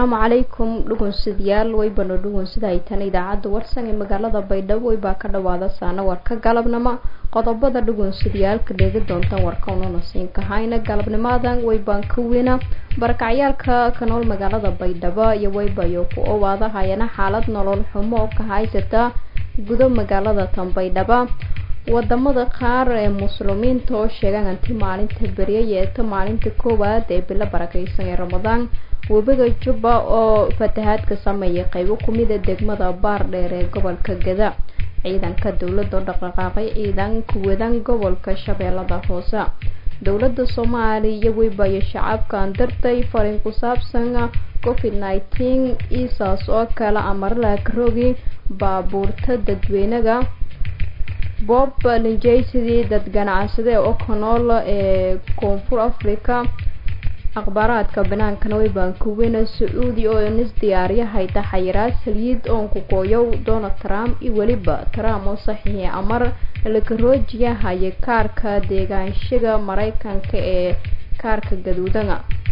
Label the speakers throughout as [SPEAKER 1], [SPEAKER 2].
[SPEAKER 1] asalaamu calaykum dhugunsidayaal waybano dhugunsida ay tan idaacadda warsan ee magaalada baydhabo waybaa ka dhawaada saana warka galabnimo qodobada dhugunsidayaalka dheegi doontaan warka ununa siinkahayna galabnimadan waybaan ka weyna barakacyaalka ka nool magaalada baydhabo iyo waybayo ku owaada hayana xaalad nolol xumo oo ka haysata gudo magaalada tan baydhabo wadamada qaar ee muslimiinta oo sheegaan anti maalinta beriya yeeto maalinta koowaad ee bilo barakeysan ee ramadaan webiga jubba oo fatahaad ka sameeyay qeybo kumida degmada baardheer ee gobolka gada ciidanka dowladda oo dhaqdhaqaaqay ciidan kuwadan gobolka shabeellada hoose dowladda soomaaliya weybayo shacabkan dartay fariin ku saabsan covid nineteen isaas oo kale amarla karoogi baabuurta dadweynaga bob linjaysidii dad ganacsade oo ka nool ee koonfur africa akhbaaraadka banaankana waybaan kuweyna sacuudi oo nis diyaariyahayta xayiraad saliid oon ku gooyow donald trump iyo weliba trump oo saxiixi amar lakaroojiya haya kaarka deegaanshiga mareykanka ee kaarka gaduudana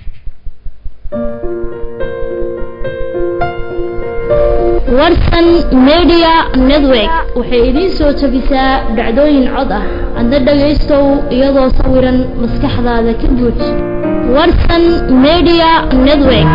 [SPEAKER 2] warsan media network waxay idiin soo jebisaa dhacdooyin cod ah adna dhagaystow iyadoo sawiran maskaxdaada ka guud warsan media network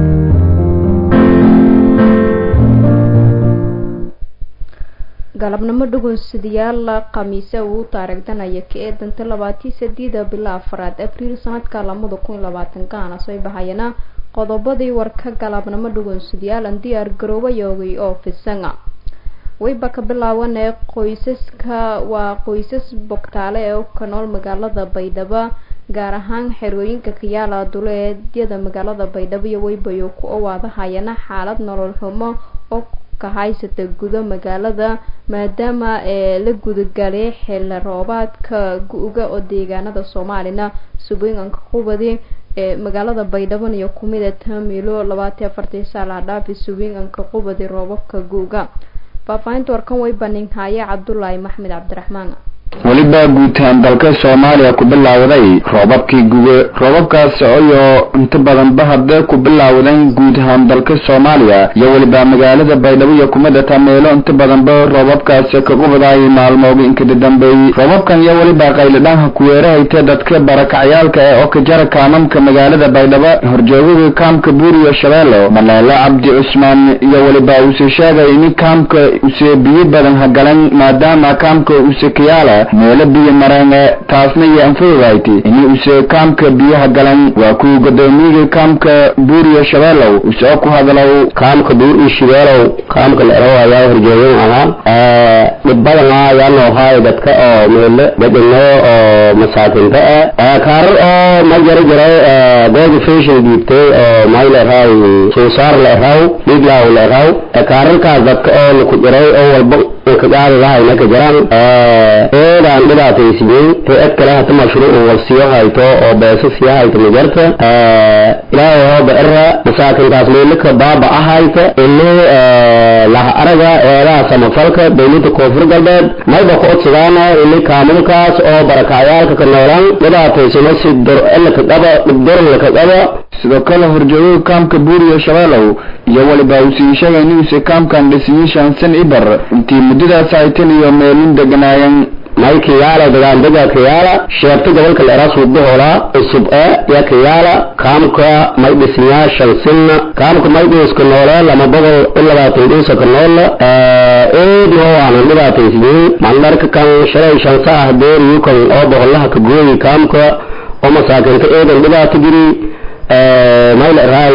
[SPEAKER 1] galabnimo dhugunsidayaal khamiise uu taarigdanaya ka ee danta labaatii sadiida bila afaraad abriil sanadka lamada kun iyo labaatankaana soo bahayana qodobadii warka galabnimo dhugunsidayaal aan diyaar garoobayoogay oo fisanga wayba ka bilaabanee qoysaska waa qoysas bogtaale ee ka nool magaalada baydhabo gaar ahaan xerooyinka kayaala duleedyada magaalada baydhabo iyo waybayo ku owaada hayana xaalad nolol xumo oo ka haysata gudo magaalada maadaama ee la gudagalay xilli roobaadka gu-ga oo deegaanada soomaalina subooyinka qubadi ee magaalada baydhaban iyo kumida tamilo labaatan afartii saala dhaafi subooyinka qubadi roobabka gu-ga faahfaahinta warkan way baninhaaye cabdulaahi maxmed cabdiraxmaan
[SPEAKER 3] weliba guutaan dalka soomaaliya ku bilaawday roobabkii guge roobabkaas iyo inta badanba hadee ku bilaawdeen guud ahaan dalka soomaaliya iyo weliba magaalada baydhabo iyo kumida tameelo inta badanba roobabkaas ka qubadaay maalmooga inkada dambeeyey roobabkan iyo weliba qaylidhaanha kuweerahayta dadka barakacyaalka ee oo ka jara kaamamka magaalada baydhabo horjoogaga kaamka buuriyo shabeelo maleelo cabdi cusmaan iyo weliba uuse sheegay in kaamka use biyo badan hagalan maadaama kaamka use kayaala meelo biyo mareene taasna iyo anfududaytay in use kaamka biyaha galan waa kuwa godoomiyaga kaamka buuriyo shabeelow usoo ku hadlow
[SPEAKER 4] kaamka buuriyo shabeelow kaamka la eraw ayaa horjoogan ahaa dhib badan ayaa noo haay dadka oo meelo dadino oo masaakinta ah kaarar oo ma jaro jiray googa fashion dhiibtay oo may la eraw suusaar la eraw dhiiglaaw la eraw kaararkaas dadka oo laku jiray oo walba kagaadadahayna ka jiraan eedaan dhibaataysiiyey hay-ad kale hata mashruuc walsiyo hayto oo beeso siyo hayto majarta ilaahay hooba era masaakintaas meelika baaba ahayta ini laha araga eedaha samafalka dowlada koonfur galbeed mayba ku odsadaana ini kaamulkaas oo barakacyaalka ka noolaan dhibaataysano si dorlaka qaba dhibdorlaka qaba
[SPEAKER 3] sidoo kale horjoogaga kaamka buuriyo shabeelow iyo weliba usii sheegay inuuse kaamkan dhisiyo shansan ibar intii muddadaas haytan iyo meelin deganaayeen
[SPEAKER 4] may kiyaala dagaandega kiyaala sheebta gobolka la eraa suubahola cusub e ya kiyaala kaamka may dhisnyaa shansinna kaamka may dhiiska noole lama boqol in labaatan dhiisa ka noola eed noo waanan dhibaataysiyin mandharka kan shalay shansa ah beeriyu kan oo boqolaha ka gooyi kaamka oo masaakinta eedan dhibaato giri may la eraay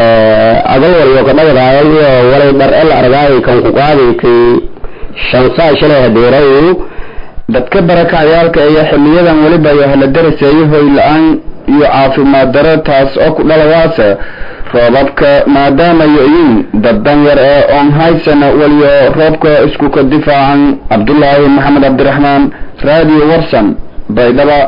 [SPEAKER 4] agal waliyo ka dhagadaayan iyo walay dhar e la argaay kan ku qaadi kay shansaa shalay hadeerayu
[SPEAKER 3] dadka barakacyaalka iyo xiliyadan weliba iyo hala daraseeyo hoy la-aan iyo caafimaad daro taas oo ku dhalawaasa roobabka maadaama yo-yiin dad danyar ee oon haysana weliyo roobka isku ka difaacan cabdulaahi maxamed cabdiraxmaan radio warsan baydhaba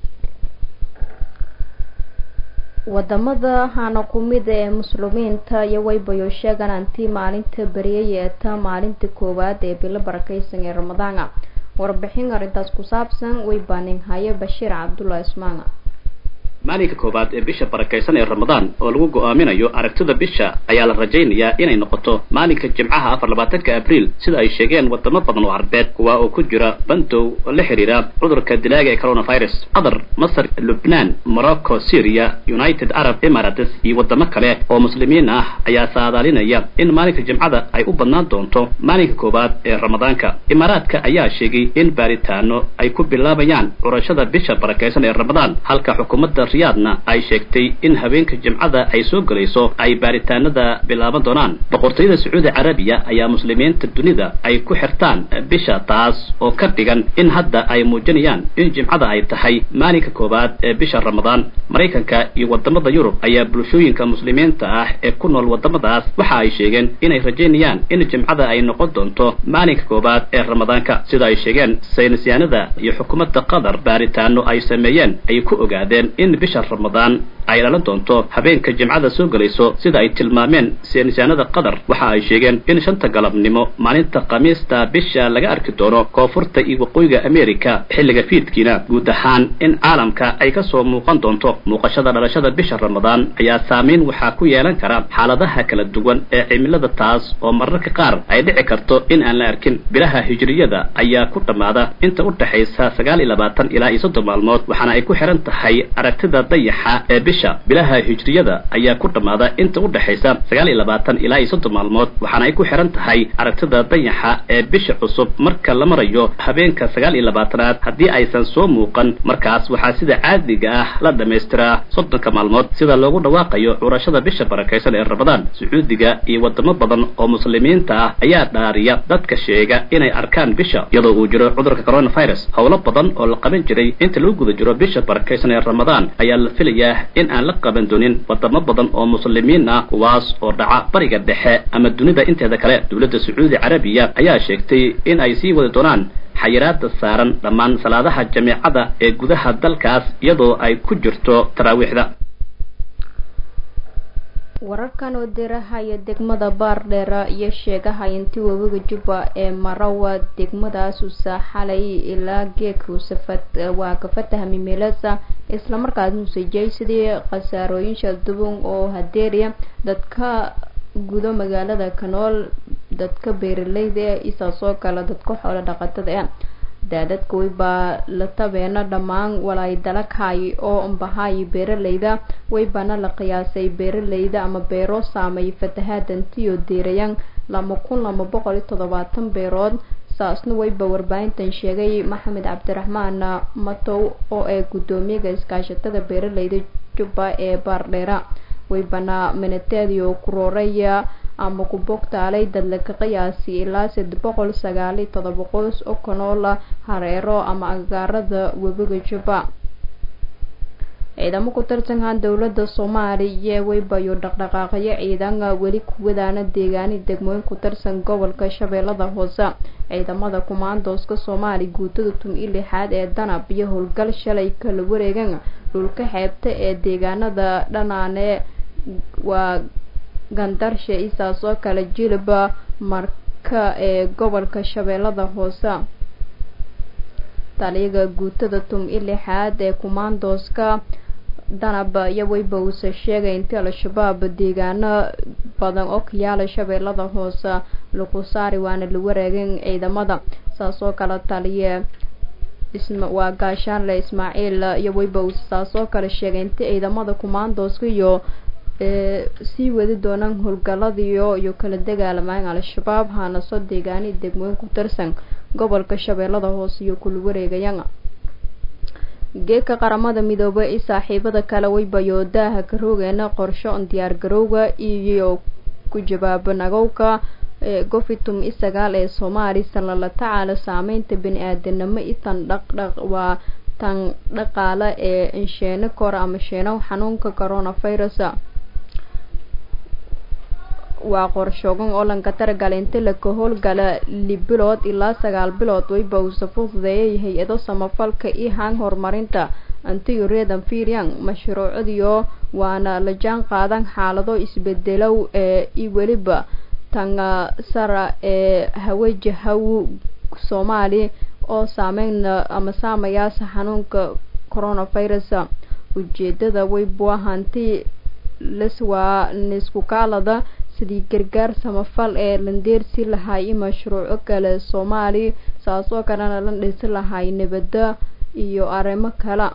[SPEAKER 1] wadamada hana kumida ee muslimiinta iyo waybayo sheegan anti maalinta beriya yeeta maalinta koowaad ee bilo barakeysan ee ramadaana warbixin arrintaas ku saabsan way baaninhaye bashiir cabdulla ismaana
[SPEAKER 5] maalinka koowaad ee bisha barakaysan ee ramadaan oo lagu go'aaminayo aragtida bisha ayaa la rajaynayaa inay noqoto maalinka jimcaha afar labaatanka abriil sida ay sheegeen wadamo badan oo carbeed kuwa oo ku jira bandow oo la xiriira cudurka dilaaga ee coronavirus qatar masar lubnaan morocco syria united arab emirates iyo wadamo kale oo muslimiin ah ayaa saadaalinaya in maalinka jimcada ay u badnaan doonto maalinka koowaad ee ramadaanka imaaraadka ayaa sheegay in baaritaano ay ku bilaabayaan curashada bisha barakaysan ee ramadaan halka xukuumadda riyaadna ay sheegtay in habeenka jimcada ay soo gelayso ay baaritaanada bilaaban doonaan boqortooyada sacuudi carabiya ayaa muslimiinta dunida ay ku xirtaan bisha taas oo ka dhigan in hadda ay muujinayaan in jimcada ay tahay maalinka koowaad ee bisha ramadaan maraykanka iyo wadamada yurub ayaa bulshooyinka muslimiinta ah ee ku nool wadamadaas waxa ay sheegeen inay rajaynayaan in jimcada ay noqon doonto maalinka koowaad ee ramadaanka sida ay sheegeen saynisyaanada iyo xukuumadda qatar baaritaano ay sameeyeen ay ku ogaadeen in bisha ramadaan ay dhalan doonto habeenka jimcada soo gelayso sida ay tilmaameen saynisyaanada qatar waxa ay sheegeen in shanta galabnimo maalinta khamiista bisha laga arki doono koonfurta iyo waqooyiga america xilliga fiidkiina guud ahaan in caalamka ay kasoo muuqan doonto muuqashada dhalashada bisha ramadaan ayaa saameyn waxaa ku yeelan kara xaaladaha kala duwan ee cimilada taas oo mararka qaar ay dhici karto in aan la arkin bilaha hijriyada ayaa ku dhammaada inta u dhexaysa sagaal iyo labaatan ilaa iyo soddon maalmood waxaana ay ku xihan tahay aragtida dayaxa ee bisha bilaha hijriyada ayaa ku dhammaada inta u dhexaysa sagaal iyo labaatan ilaa iyo soddon maalmood waxaana ay ku xihan tahay aragtida dayaxa ee bisha cusub marka la marayo habeenka sagaal iyo labaatanaad haddii aysan soo muuqan markaas waxaa sida caadiga ah la dhamaystiraa soddonka maalmood sida loogu dhawaaqayo curashada bisha barakaysan ee ramadaan sacuudiga iyo wadamo badan oo muslimiinta ah ayaa dhaariya dadka sheega inay arkaan bisha iyadoo uu jiro cudurka coronavirus howlo badan oo la qaban jiray inta lagu guda jiro bisha barakaysan ee ramadaan ayaa la filayaa in aan la qaban doonin wadamo badan oo muslimiin ah kuwaas oo dhaca bariga dhexe ama dunida inteeda kale dowladda sacuudi carabiya ayaa sheegtay in ay sii wadi doonaan xayiraada saaran dhammaan salaadaha jameecada ee gudaha dalkaas iyadoo ay ku jirto taraawiixda
[SPEAKER 1] wararkan oo dirahaya degmada baardheera iyo sheegaha intii webiga jubba ee marawa degmadaasu xalay ilaa geedkuusa waa ka fatahmi meelasa islamarkaasnu sajay sidii khasaarooyin shaldubun oo hadeeriya dadka gudo magaalada kanool dadka beeraleyda e isaasoo kale dadka xoolo dhaqatada e daadadka waybaa la tabeena dhammaan walaay dalaghay oo ambahay beeraleyda waybaana la qiyaasay beeraleyda ama beero saameey fatahaadantiyo deerayan lama kun lama boqol iyo toddobaatan beerood saasna wayba warbaahintan sheegay maxamed cabdiraxmaan matow oo ee guddoomiyaga iskaashatada beeraleyda jubba ee baardheera waybana minateedio kurooraya ama ku bogtaalay dadlaka qiyaasi ilaa saddex boqol sagaal iyo todoba qoys oo kanoola hareero ama agaarada webiga jubba ciidamo ku tirsankan dowladda soomaaliya waybayo dhaqdhaqaaqyo ciidan weli kuwadaana deegaani degmooyin ku tirsan gobolka shabeellada hoose ciidamada kumaandooska soomaali guutada tum-i lixaad ee danab iyo howlgal shalay kala wareegan dhulka xeebta ee deegaanada dhanaane waa gandarshe isaas oo kale jilba marka ee gobolka shabeellada hoose taliyaga guutada tum-i lixaad ee kumaandooska danab iyo wayba uuse sheegay intii al-shabaab deegaano badan oo kayaala shabeellada hoose lagu saari waana la wareegin ciidamada saas oo kale taliye waa gaashaanle ismaaciil iyo wayba uuse saas oo kale sheegay intii ciidamada kumaandooska iyo sii wadi doonaan howlgaladiyo iyo kala dagaalamaan al-shabaab haanaso deegaani degmooyin ku tirsan gobolka shabeellada hoose iyo kula wareegayaan geedka qaramada midoobay i saaxiibada kale waybayo daaha karoogeena qorsho diyaar garowga iyo ku jawaabo nagowka gofitum i sagaal ee soomaali sanla la tacaala saameynta bani-aadanimo i tan dhaqdhaq waa tan dhaqaale ee insheeno kor ama sheenow xanuunka coronavirus waa qorshoogan oo lanka taragala inta laka howlgala li bilood ilaa sagaal bilood wayba uusa fududeeyay hay-ado samafalka iyo haan horumarinta antiyo reedan fiiryan mashruucadiyo waana la jaan qaadan xaalado isbedelow ee i weliba tanga sara ee hawajahaw soomaali oo saameyn ama saamayaasa xanuunka coronavirus ujeedada waybu ahaanti laswaa nisku kaalada sidii gargaar samafal ee landeersi lahay mashruuco kale soomaali saas oo kalena la dhisi lahay nabada iyo arrimo kale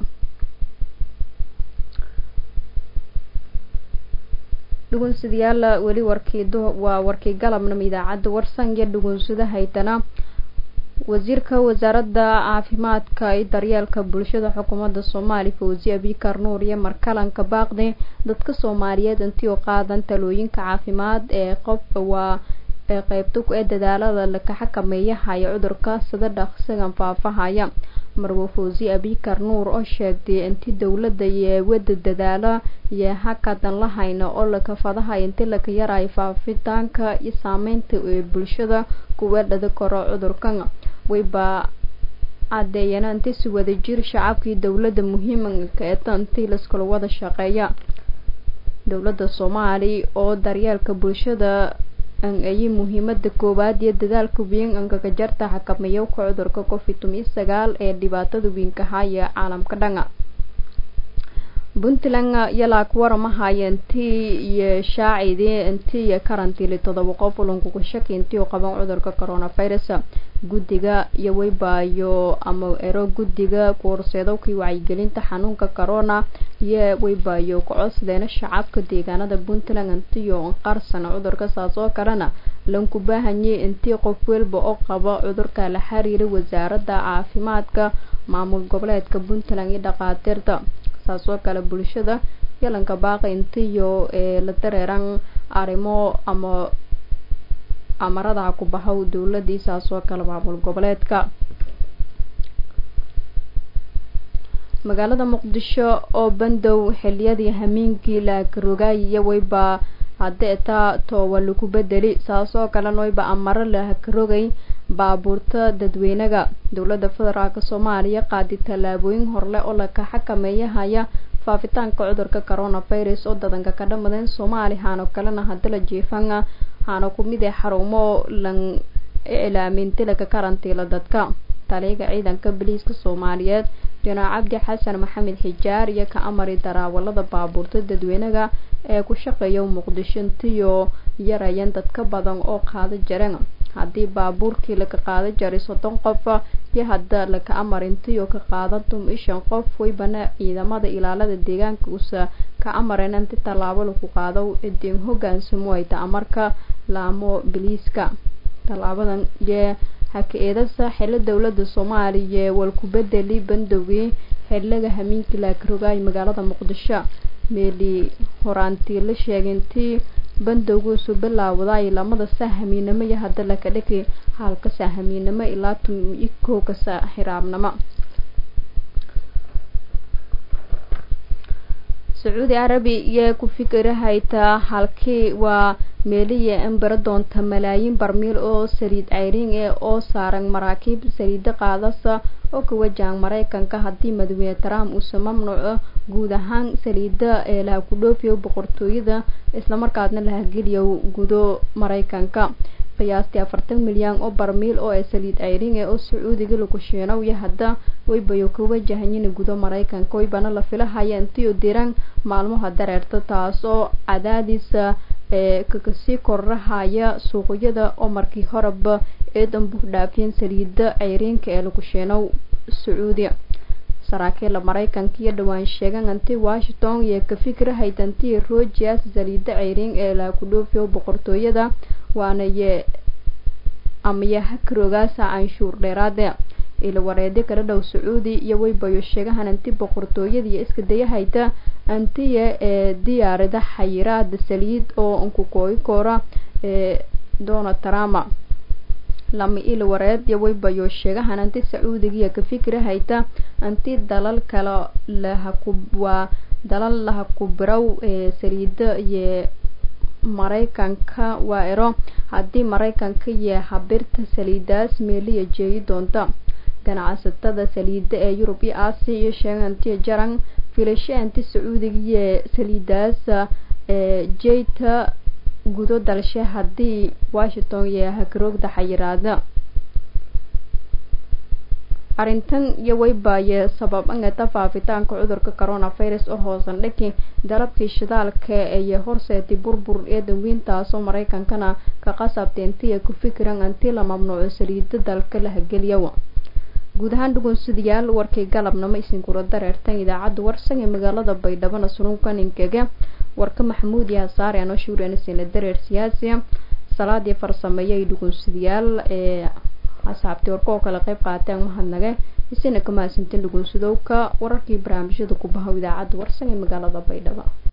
[SPEAKER 1] dhugunsadayaal weli warkii waa warkii galabnama idaacadda warsan iyo dhugunsada haytana wasiirka wasaaradda caafimaadka iyo daryeelka bulshada xukuumadda soomaaliya fawzi abikar nuur iyo markalanka baaqde dadka soomaaliyeed intii u qaadan talooyinka caafimaad ee qof waa ee qeybta ee dadaalada laka xakameeyahaya cudurka sida dhaqsigan faafahaya marwo fawzi abikar nuur oo sheegtay intii dowladda iyo wada dadaala iyo hakadan lahayna oo laka fadahay intii laka yarayo faafitaanka iyo saameynta ee bulshada kuwa dhada karo cudurkan wayba cadeeyeen intii si wada jir shacabkii dowladda muhiimka ee intii laskala wada shaqeeya dowladda soomaaliya oo daryeelka bulshada ayay muhiimada koowaad iyo dadaalka weyn angaga jarta xakameeyo ka cudurka covid toban sagaal ee dhibaatada weynka haya caalamka dhanga puntland yalaa ku waramahaya intii iyo shaacidii intii iyo karantiili todoba qof ulankuga shaki intii u qaban cudurka coronavirus guddiga iyo waybaayo ama ero guddiga kuhorseedowkii wacyigelinta xanuunka corona iyo waybaayo kocodsadeena shacabka deegaanada puntland intiyo qarsan cudurka saas oo kalena lanku baahanyay intii qof walba oo qaba cudurka la xiriira wasaaradda caafimaadka maamul goboleedka puntland iyo dhaqaatiirta saas oo kale bulshada yalanka baaqi intiyo ee la dareeran arrimo ama amarada ku baxow dowladii saas oo kale maamul goboleedka magaalada muqdisho oo bandow xiliyadii hamiinkii laakarogaay iyo wayba haddee taa toowa lagu bedeli saas oo kalena wayba amaro lahakarogay baabuurta dadweynaga dowladda federaalk soomaaliya qaadi tallaabooyin horle oo laka xakameeyahaya faafitaanka cudurka coronavirus oo dadanka ka dhamaden soomaaliya haano kalena hadala jeefanga haana kumid ee xarumo lan iclaaminti laka karantiila dadka taliyaga ciidanka boliiska soomaaliyeed janaal cabdi xasan maxamed xijaar iyo ka amari daraawalada baabuurta dadweynaga ee ku shaqeeya muqdisho intiyo yarayan dadka badan oo qaada jareen haddii baabuurkii laka qaada jaray soddon qof iyo hadda laka amar intiyo ka qaadan tuma ishan qof waybana ciidamada ilaalada deegaanka usa ka amareen inti tallaabo lagu qaado idin hogaansamo ayta amarka laamo biliiska tallaabadan yee haka-eedasa xilo dowladda soomaaliya walku bedeli bandowgii xiliga hamiinkii laakarogaay magaalada muqdisho meeli horaantii la sheegay intii bandowguusu bilaawday lamada saahamiinamo iyo hadda laka dhigi halka saahamiinamo ilaa tun iyo kowka xiraabnimo sacuudi carabi iyo ku fikirahayta halkii waa meeliya in bara doonta malaayiin barmiil oo saliid ceyriin ee oo saaran maraakiib saliida qaadasa oo ka wajahan maraykanka haddii madaxweyne trump uuse mamnuuco guud ahaan saliida ee laha ku dhoofiyo boqortooyada islamarkaasna lahageliyo gudo maraykanka qiyaastii afartan milyan oo barmiil oo ee saliid ceyriin ee oo sacuudiga lagu shiinow iyo hadda waybayo ka wajahanyin gudo maraykanka waybana la filahaya intiyo diran maalmaha dareerta taas oo cadaadiisa ee kakasii korrahaya suuqyada oo markii horeba eedan buux dhaafiyeen saliida ceyriinka ee lagu shiinow sacuudi saraakiila maraykanka iyo dhawaan sheegan anti washington iyo ka fikirahayt antii rojias saliida ceyriin ee laha ku dhoofiyo boqortooyada waana ye amaya hakaroogaasa canshuur dheeraade ila wareedi kala dhow sacuudi iyo waybayo sheegahan anti boqortooyada iyo iska dayahayta antiya ee diyaarada xayiraada saliid oo nkukooyi koora ee donald trump lama ila wareed iyo waybayo sheegahan anti sacuudigiiyo ka fikirahayta anti dalal kale lahaku waa dalal laha ku birow ee saliida iyo maraykanka waa ero haddii maraykanka iyo habirta saliidaas meeliya jeeyi doonta ganacsatada saliida ee yurub iyo aasiya iyo sheegantiya jaran filasho anti sacuudiga iyo saliidaas ee jeyta gudo dalshe haddii washington iyo hakaroogda xayiraada arrintan iyo weybaaye sabab angeta faafitaanka cudurka coronavirus oo hoosan dhaki dalabkii shidaalka ee horseetay burbur ee danweyntaasoo maraykankana ka qasabtay intii ay ku fikiraan intii la mamnuuco saliida dalka la hageliyawa guud ahaan dhugunsidayaal warkay galabnama isinkula dareertan idaacadda warsan ee magaalada baydhabona sununkaninkaga warka maxamuud iyo hasaare anoo shuurenisina dareer siyaasiya salaadii farsameeya ay dhugunsidayaal ee asxaabtii warka oo kale qayb qaateen mahadnage isina ka mahadsantin dhugunsidowka wararkii barnaamijyada ku bahow idaacadda warsan ee magaalada baydhabo